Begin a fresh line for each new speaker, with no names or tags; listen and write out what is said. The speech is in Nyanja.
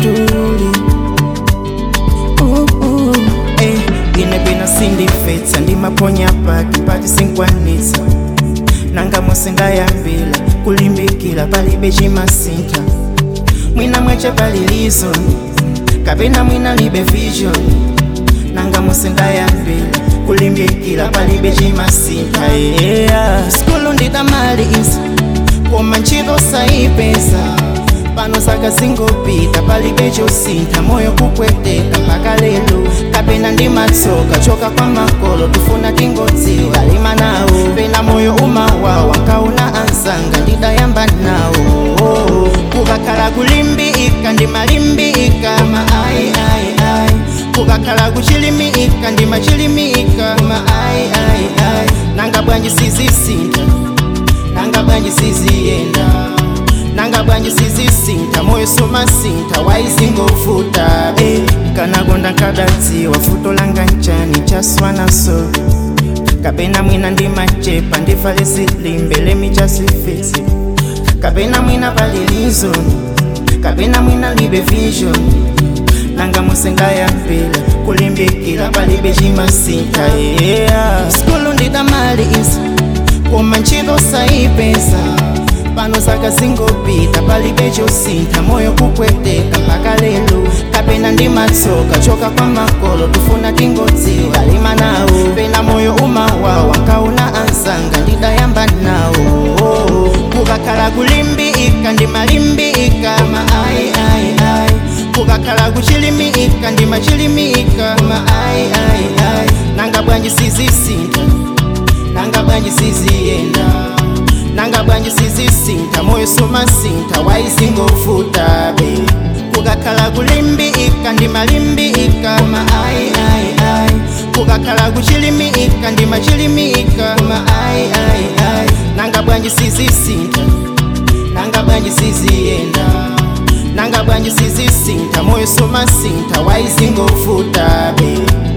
nduli uh, uh. Eh, ine bwino sindifetsa ndimaponya paki pati sinkwanitsa nanga musingayambila kulimbikila palibe chimasintha mwina mwache pali reason kapena mwina libe vision nanga musingayambila kulimbikila palibe chimasintha yeah. skulu ndidamaliza koma ntchito sayipeza pano zaka zingopita palibe chosintha moyo kupweteka mpaka lero kapena ndi matsoka choka kwa makolo tufuna tingodziwa lima nawo pena moyo umawawa nkauna anzanga ndidayamba nawo kukakhala kulimbika ndimalimbika ma ai ai ai kukakhala kuchilimika ndimachilimika ma ai ai ai nanga bwanji sizisintha nanga bwanji siziyenda nanga bwanji sizisintha moyo sumasintha waizingovuta eh. kanagonda nkadadziwa futo langa nchani chaswanaso kapena mwina ndimachepa ndivale zilimbe lemichasifisi kapena mwina palilizo kapena mwina libe vision nanga musingayambila kulimbikila palibe chimasintha yeah. skulu ndidamaliza koma ntchito sayipeza pano zaka zingopita palibe chosintha moyo kupweteka mpaka lero kapena ndi matsoka choka kwa makolo tufuna tingodziwa lima nawo pena moyo umawawa nkauna anzanga ndidayamba nawo kukakhala kulimbika ndimalimbika ma ai ai ai kukakhala kuchilimika ndimachilimika ma ai ai ai nanga bwanji sizisintha nanga bwanji siziyenda nanga bwanji sizisintha moyo sumasintha waizingovuta be kukakhala kulimbika ndimalimbika ma ai ai ai kukakhala kuchilimika ndimachilimika ma ai ai ai nanga bwanji sizisintha nanga bwanji siziyenda nanga bwanji sizisintha moyo sumasintha waizingovuta be